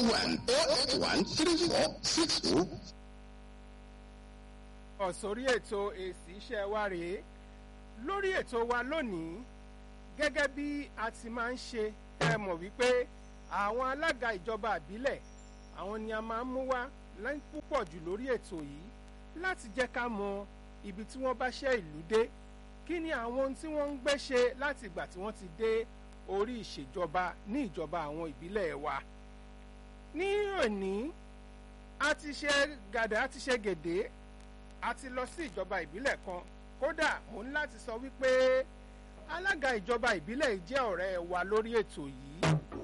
one oh eight one three four six two. ọ̀sórí ètò èsì iṣẹ́ wa rèé lórí ètò wa lónìí gẹ́gẹ́ bí a ti máa ń ṣe ẹ mọ̀ wípé àwọn alága ìjọba àbílẹ̀ àwọn ni a máa ń mú wá lẹ́yìn púpọ̀ jù lórí ètò yìí láti jẹ́ ká mọ ibi tí wọ́n bá ṣe ìlú dé kí ni àwọn ohun tí wọ́n ń gbé ṣe láti ìgbà tí wọ́n ti dé orí ìṣèjọba ní ìjọba àwọn ìbílẹ̀ wa ní òní a ti ṣe gàdá a ti ṣe gèdè a ti lọ sí ìjọba ìbílẹ̀ kan kódà mo ní láti sọ wípé alága ìjọba ìbílẹ̀ yìí jẹ́ ọ̀rẹ́ wa lórí ètò yìí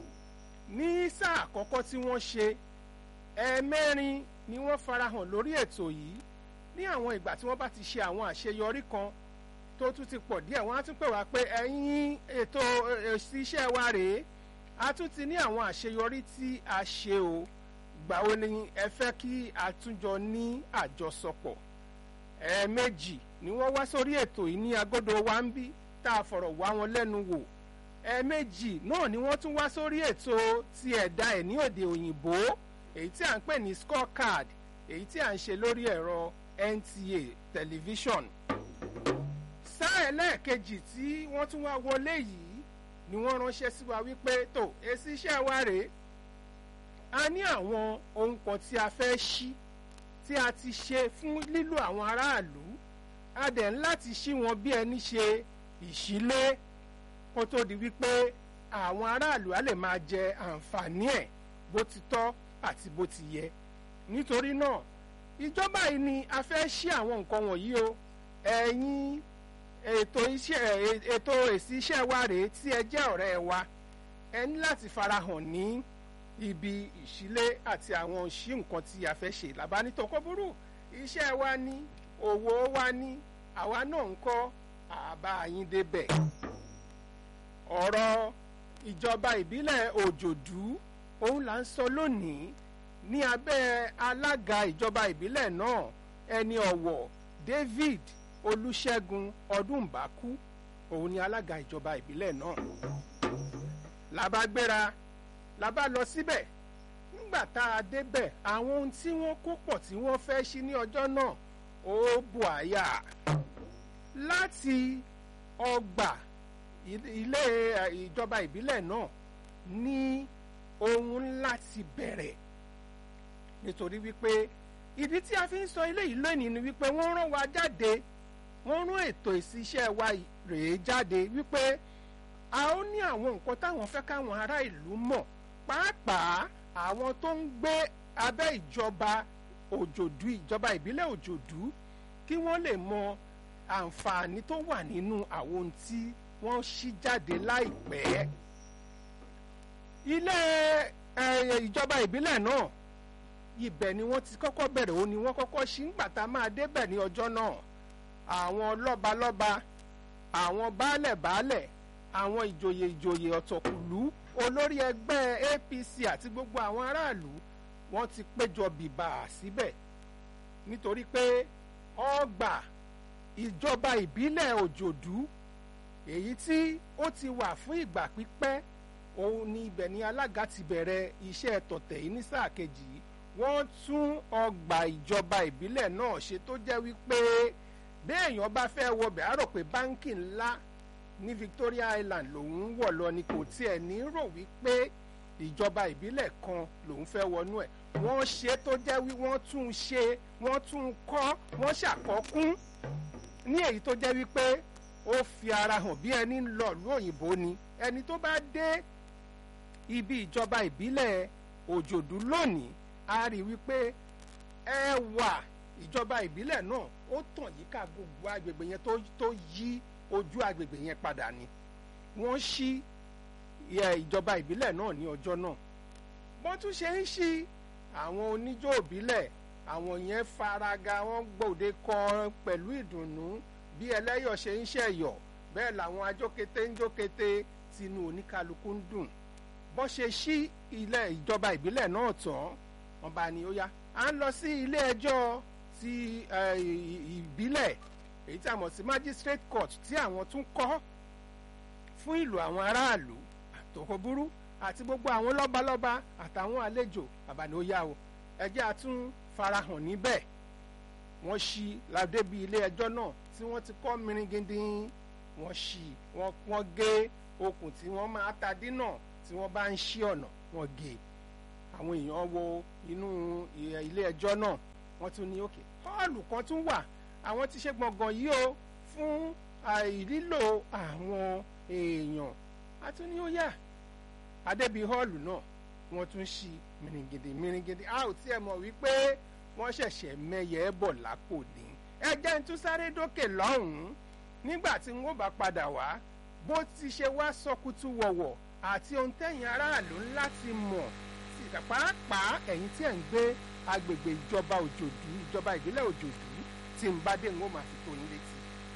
ní sáà àkọ́kọ́ tí wọ́n ṣe ẹ̀ẹ̀mẹ́rin ni wọ́n farahàn lórí ètò yìí ní àwọn ìgbà tí wọ́n bá ti ṣe àwọn àṣeyọrí kan tó tún ti pọ̀ díẹ̀ wọ́n á tún pè wá pé ẹ̀yin ètò èsì iṣẹ́ wa rèé a tún ti ní àwọn àṣeyọrí tí a ṣe o gbà wo ni ẹ fẹ́ kí a tún jọ ní àjọsọpọ̀ ẹ̀ẹ̀mejì ni wọ́n wá sórí ètò yìí ní agodo wa ń bí tá a fọ̀rọ̀ wá wọn lẹ́nu wò ẹ̀ẹ̀mejì náà ni wọ́n tún wá sórí ètò ti ẹ̀dá ẹ̀ ní òde òyìnbó èyí tí à ń pè ní scorecard èyí tí à ń ṣe lórí ẹ̀rọ NTA tẹlifíṣọ̀n sáà ẹlẹ́ẹ̀kejì tí wọ́n tún wá wọlé yìí ni wọ́n ránṣẹ́ sí wa wípé tó èsì iṣẹ́ wa rèé a ní àwọn ohun kan tí a fẹ́ ṣí tí a ti ṣe fún lílo àwọn aráàlú a dẹ̀ ń láti ṣí wọn bí ẹni ṣe ìṣílé kó tó di wípé àwọn aráàlú á lè máa jẹ àǹfààní ẹ̀ bó ti tọ́ àti bó ti yẹ nítorí náà ìjọba yìí ni a fẹ́ ṣí àwọn nǹkan wọ̀nyí o ẹ̀yin ètò iṣẹ́ ètò èsì iṣẹ́ wa rèé tí ẹ jẹ́ ọ̀rẹ́ wa ẹ ní láti farahàn ní ibi ìṣílé àti àwọn òṣì nǹkan tí a fẹ́ ṣe làbánitọ́ kó burú iṣẹ́ wa ní òwò wa ní àwa náà ń kọ́ àbá yín débẹ̀ ọ̀rọ̀ ìjọba ìbílẹ̀ òjòdú òun là ń sọ lónìí ní abẹ́ alága ìjọba ìbílẹ̀ náà ẹni ọ̀wọ̀ David Olúṣẹ́gun Ọdúnbàkú òun ni alága ìjọba ìbílẹ̀ náà làbá gbéra làbá lọ síbẹ̀ nígbà tá a débẹ̀ àwọn ohun tí wọ́n kó pọ̀ tí wọ́n fẹ́ ṣí ní ọjọ́ náà ó bù àyà láti ọgbà ilé ìjọba ìbílẹ̀ náà ní ohun ńlá ti bẹ̀rẹ̀ nítorí wípé ìdí tí a fi ń sọ eléyìí lónìí ni wípé wọ́n rán wa jáde wọ́n rán ètò ìsí iṣẹ́ wa rèé jáde wípé a ó ní àwọn nǹkan táwọn fẹ́ káwọn ará ìlú mọ̀ pàápàá àwọn tó ń gbé abẹ́ ìjọba òjòdú ìjọba ìbílẹ̀ òjòdú kí wọ́n lè mọ àǹfààní tó wà nínú àwọn ohun tí wọ́n ṣí jáde láìpẹ́ ilé ìjọba ìbílẹ̀ náà ibẹ̀ ni wọ́n ti kọ́kọ́ bẹ̀rẹ̀ ó ní wọ́n kọ́kọ́ ṣí ńgbà tá a máa débẹ̀ ní ọjọ́ náà àwọn lọ́balọ́ba àwọn baálẹ̀ baálẹ̀ àwọn ìjòyè ìjòyè ọ̀tọ̀kùlú olórí ẹgbẹ́ APC àti gbogbo àwọn aráàlú wọ́n ti péjọ bìbà síbẹ̀ nítorí pé ọgbà ìjọba ìbílẹ̀ òjòdú èyí tí ó ti wà fún ìgbà pípẹ́ òun ni ibẹ̀ ni alága ti bẹ̀rẹ̀ iṣẹ́ tọ̀tẹ̀ yìí ní sáà kejì yìí wọ́n tún ọgbà ìjọba ìbílẹ̀ náà ṣe tó jẹ́ wípé béèyàn bá fẹ́ wọbẹ̀ á rò pé báńkì ńlá ní Victoria Island lòun ń wọ̀ lọ ni kò tiẹ̀ ní rò wípé ìjọba ìbílẹ̀ kan lòun fẹ́ wọnú ẹ̀ wọ́n ṣe tó jẹ́ wí wọ́n tún ṣe wọ́n tún kọ́ wọ́n ṣàkọ́kún ní èyí tó jẹ́ wípé ó fi ara hàn bí ẹni ń lọ ìlú òyìnbó ni ẹni tó bá dé ibi ìjọba ìbílẹ̀ òjòdú lónìí a rí wípé ẹwà ìjọba ìbílẹ̀ náà ó tàn yíká gbogbo agbègbè yẹn tó yí ojú agbègbè yẹn padà ni wọ́n ṣí ìjọba ìbílẹ̀ náà ní ọjọ́ náà wọ́n tún ṣe ń ṣí àwọn oníjó ìbílẹ̀ àwọn yẹn faraga wọ́n gbòde kan pẹ̀lú ìdùnnú bí ẹlẹ́yọ̀ ṣe ń ṣẹ̀yọ̀ bẹ́ẹ̀ làwọn ajókété ń jókété tinú oníkálukú ń dùn bọ́n ṣe ṣí ilé ìjọba ìbílẹ̀ náà tán wọ́n bá ní ó yá à ń lọ sí ilé ẹjọ́ ti ìbílẹ̀ èyí tí a mọ̀ sí magistrate court tí àwọn tún kọ́ fún ìlò àwọn aráàlú àtòkò burú àti gbogbo àwọn lọ́balọ́ba àtàwọn àlejò àbàní ó yá o ẹjẹ́ àtún farahàn níbẹ̀ wọ́n ṣí ládébí ilé ẹjọ́ náà tí wọ́n ti kọ́ miringindin wọ́n ṣí wọ́n gé okùn tí wọ́n máa ta dínà tí wọ́n bá ń ṣí ọ̀nà wọ́n gé àwọn èèyàn wo inú ilé ẹjọ́ náà wọ́n tún ní òkè họ́ọ̀lù kan tún wà àwọn ti ṣe gbọ̀ngàn yìí o fún àìlílò àwọn èèyàn a tún ní ó yà adébí họ́ọ̀lù náà wọ́n tún ṣí mìrìngìdì mìrìngìdì a ò tiẹ̀ mọ̀ wípé wọ́n ṣẹ̀ṣẹ̀ mẹ́yẹ bọ̀ lápò ní ẹ jẹ́ ń tún sáré dókè lọ́hùn-ún nígbà tí wọ́n bá padà wá bó ti ṣe wá sọkútú wọ̀wọ̀ àti ohun tẹ̀yìn aráàlú láti mọ̀ sí pàápàá ẹ̀yin tí ẹ̀ ń gbé agbègbè ìjọba òjòdú ìjọba ìbílẹ̀ òjòdú tí ń bá dé ń wọ́n máa fi tó yín létí.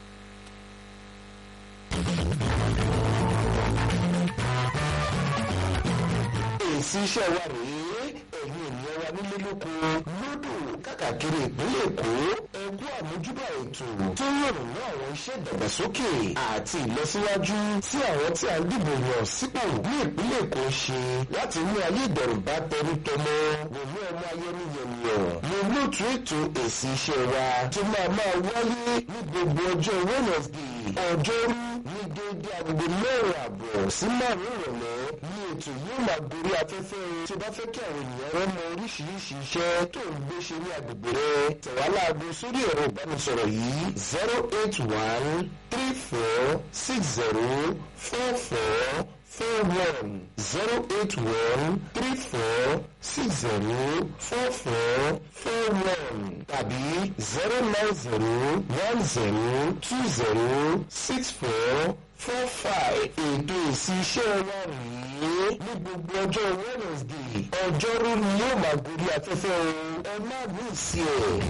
èsì iṣẹ́ wa rèé ẹ̀yin ènìyàn wa nílé lóko lódò káàkiri ìpínlẹ̀ èkó ẹ̀kú àmójúbà ètò tó yọ̀rọ̀ mọ́ àwọn iṣẹ́ ìdàgbàsókè àti ìlọsíwájú tí àwọn tí a ń dìbò yàn sípò ní ìpínlẹ̀ èkó ṣe láti mú ayé ìdẹ̀rùn bá tẹrú tọmọ pẹ̀lú ọmọ ayẹni yẹnìyàn ní olóòtú ètò èsì iṣẹ́ wa tó máa máa wáyé ní gbogbo ọjọ́ wednesday ọjọ́rú ní déédéé agogo mẹ́rin àbọ̀ sí márùn-ún ìrọ̀lẹ́ ní ètò yóò máa gorí afẹ́fẹ́ o tí o bá fẹ́ kí àwọn ènìyàn rẹ mọ oríṣiríṣi iṣẹ́ tó ń gbé ṣe ní agbègbè rẹ tẹ̀wá láago sórí ẹ̀rọ ìbánisọ̀rọ̀ yìí zero eight one three four six zero four four four one zero eight one three four six zero four four four one tàbí zero nine zero one zero two zero six four four five ètò èsì iṣẹ́ wa rèé ní gbogbo ọjọ́ wednesday ọjọ́rú ni yóò máa gorí afẹ́fẹ́ o ẹ má mí sí ẹ̀.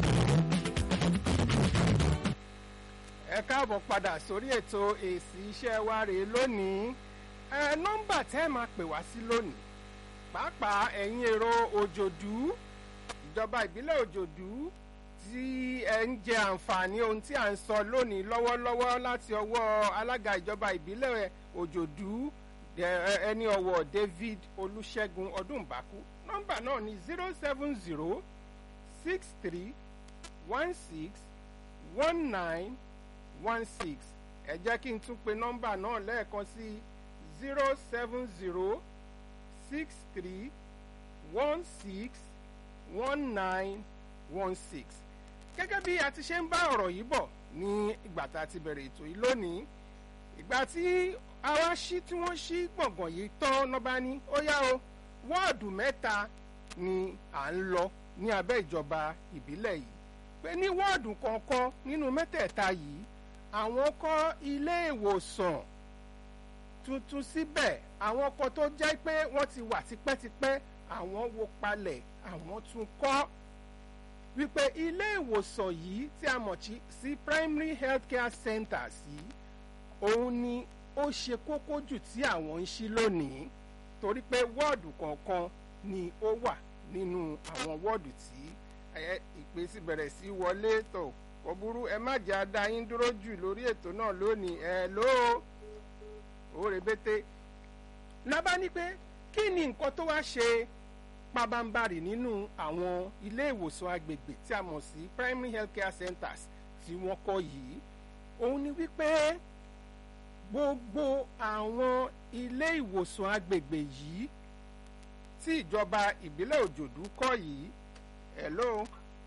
ẹ káàbọ̀ padà sórí ètò èsì iṣẹ́ wa rèé lónìí ẹ nọ́mbà tẹ́ ẹ máa pè wá sí lónìí pàápàá ẹ̀yin èrò òjòdú ìjọba ìbílẹ̀ òjòdú tí ẹ ń jẹ àǹfààní ohun tí à ń sọ lónìí lọ́wọ́lọ́wọ́ láti ọwọ́ alága ìjọba ìbílẹ̀ òjòdú ẹni ọwọ́ david olùṣègùn ọdúnbàkú nọ́mbà náà ní zero seven zero six three one six one nine one six ẹ jẹ́ kí n tún pe nọ́mbà náà lẹ́ẹ̀kan sí zero seven zero six three one six one nine one six gẹ́gẹ́ bí a ti ṣe ń bá ọ̀rọ̀ yìí bọ̀ ní ìgbà tá a ti bẹ̀rẹ̀ ètò yìí lónìí ìgbà tí àwa ṣí tí wọ́n ṣí gbọ̀ngàn yìí tán lọ́ba ní ó yá o wọ́ọ̀dù mẹ́ta ni à ń lọ ní abẹ́ ìjọba ìbílẹ̀ yìí pé ní wọ́ọ̀dù kọ̀ọ̀kan nínú mẹ́tẹ̀ẹ̀ta yìí àwọn kọ́ ilé ìwòsàn tuntun síbẹ̀ àwọn kan tó jẹ́ pé wọ́n ti wà tipẹ́tipẹ́ àwọn wo palẹ̀ àwọn tún kọ́ wípé ilé ìwòsàn yìí tí a mọ̀ sí primary health care centers yìí òun ni ó ṣe kókó jù tí àwọn ń ṣí lónìí torí pé wọ́ọ̀dù kọ̀ọ̀kan ni ó wà nínú àwọn wọ́ọ̀dù tí ìpè sì bẹ̀rẹ̀ sí wọlé tó kò burú ẹ má jẹ́ adá yín dúró jù lórí ètò náà lónìí ẹ ló ó rebete lábá ní pé kí ni nǹkan tó wá ṣe pabambarì nínú àwọn ilé ìwòsàn agbègbè tí a mọ̀ sí primary health care centers tí wọ́n kọ́ yìí òun ni wípé gbogbo àwọn ilé ìwòsàn agbègbè yìí tí ìjọba ìbílẹ̀ òjòdú kọ́ yìí hello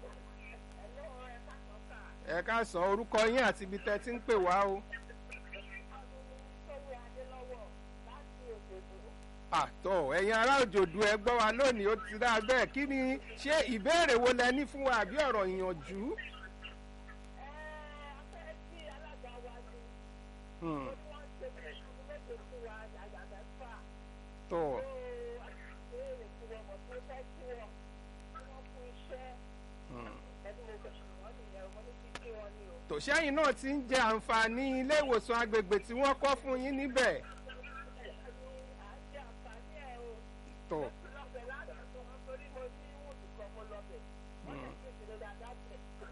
ẹ ká sọ orúkọ yín àti ibi tẹ́ ti ń pè wá o. àtọ̀ ẹ̀yin ará òjòdú ẹ gbọ́ wa lónìí ó ti dá bẹ́ẹ̀ kí ni ṣé ìbéèrè wo lẹ ní fún wa àbí ọ̀rọ̀ ìyànjú. tọ̀ tòṣẹ́yìn náà ti ń jẹ àǹfààní ilé ìwòsàn agbègbè tí wọ́n kọ́ fún yín níbẹ̀. tọ̀.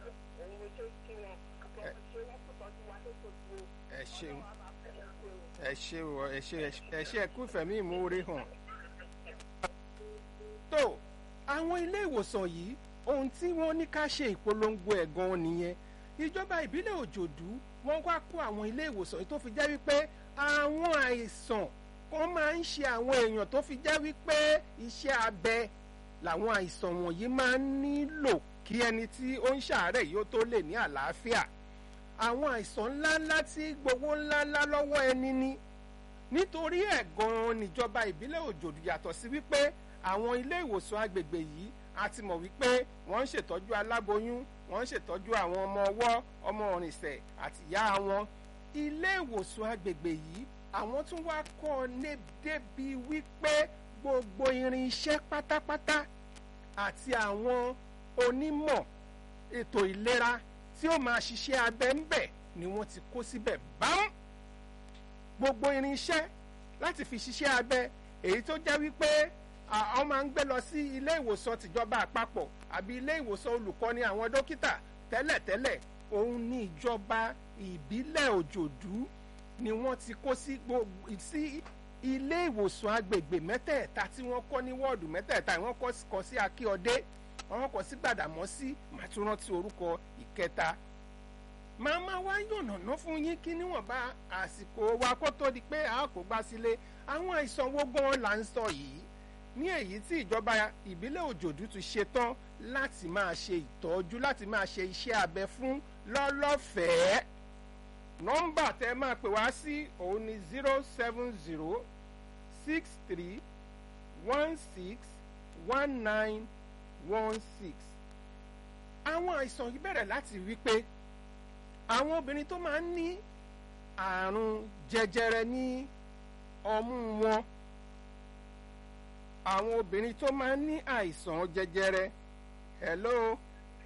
ẹ ṣeun ẹ ẹ ṣe o ẹ ṣe ẹ ṣe ẹ kú ìfẹ̀mí ìmoore hàn. tó àwọn ilé ìwòsàn yìí ohun tí wọ́n ní ká ṣe ìpolongo ẹ̀ gan-an nìyẹn ìjọba ìbílẹ̀ òjòdú wọ́n wá kó àwọn ilé ìwòsàn yìí tó fi jẹ́ wípé àwọn àìsàn kan máa ń ṣe àwọn èèyàn tó fi jẹ́ wípé iṣẹ́ abẹ làwọn àìsàn wọ̀nyí máa ń nílò kí ẹni tí ó ń ṣàárẹ̀ yìí ó tó lè ní àlàáfíà àwọn àìsàn ńláńlá tí gbowó ńláńlá lọ́wọ́ ẹni ní nítorí ẹ̀ gan-an níjọba ìbílẹ̀ òjòdú yàtọ̀ sí wípé àwọn ilé ìwòsàn agbègbè yìí a ti mọ̀ wípé wọ́n ń ṣètọ́jú aláboyún wọ́n ń ṣètọ́jú àwọn ọmọ ọwọ́ ọmọ òrìṣẹ̀ àti ìyá wọn ilé ìwòsàn agbègbè yìí àwọn tún wá kọ́ ọ ní débi wípé gbogbo irinṣẹ́ pátápátá àti àwọn onímọ̀ ètò ìlera tí ó máa ṣiṣẹ́ abẹ ń bẹ̀ ni wọ́n ti kó síbẹ̀ bámú gbogbo irinṣẹ́ láti fi ṣiṣẹ́ abẹ èyí tó jẹ́ wípé àwọn máa ń gbé lọ sí ilé ìwòsàn tìjọba àpapọ̀ àbí ilé ìwòsàn olùkọ́ni àwọn dókítà tẹ́lẹ̀tẹ́lẹ̀ òun ní ìjọba ìbílẹ̀ òjòdú ni wọ́n ti kó sí gbogbo sí ilé ìwòsàn agbègbè mẹ́tẹ̀ẹ̀ta tí wọ́n kọ́ ní wọ́ọ̀dù mẹ́tẹ̀ẹ̀ta wọ́n kọ́ sí akíọdé wọ́n kọ́ sí gbàdámọ́sí màtúrántí orúkọ ìkẹta màá máa wá yànnàná fún yín kí níwọ̀nba àsìkò wa kó tó di pé a kò gbá sílé àwọn àìsàn wo gan là ń sọ yìí ní èyí tí ìjọba ìbílẹ̀ òjòdú ti ṣetán láti máa ṣe ìtọ́jú láti máa ṣe iṣẹ́ abẹ fún lọ́lọ́fẹ̀ẹ́ nọ́mbà tẹ́ máa pè wá sí òun ni zero seven zero six three one six one nine one six àwọn àìsàn yìí bẹ̀rẹ̀ láti wí pé àwọn obìnrin tó máa ń ní àrùn jẹjẹrẹ ní ọmú wọn àwọn obìnrin tó máa ń ní àìsàn jẹjẹrẹ hello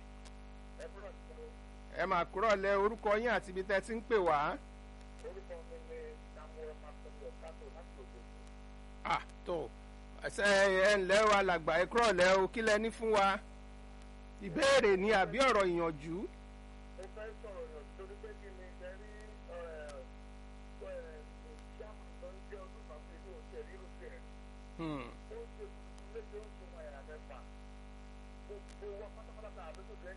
ẹ máa kúrọ̀ lẹ orúkọ yín àti ibi tẹ́ ti ń pè wá. orúkọ mi ni samuel makoni okato láti ògbóni. ah tó ẹsẹ ẹ ǹlẹ́ o alàgbà ẹ kúrọ̀ lẹ o kí lẹ ní fún wa ìbéèrè ni àbí ọ̀rọ̀ ìyànjú. mo fẹ́ sọ̀rọ̀ yàn torí pé kí ni ẹ rí chairman tó ń jẹ́ ọdún kan fún ilé òṣèlú irú tiẹ̀. Hmm.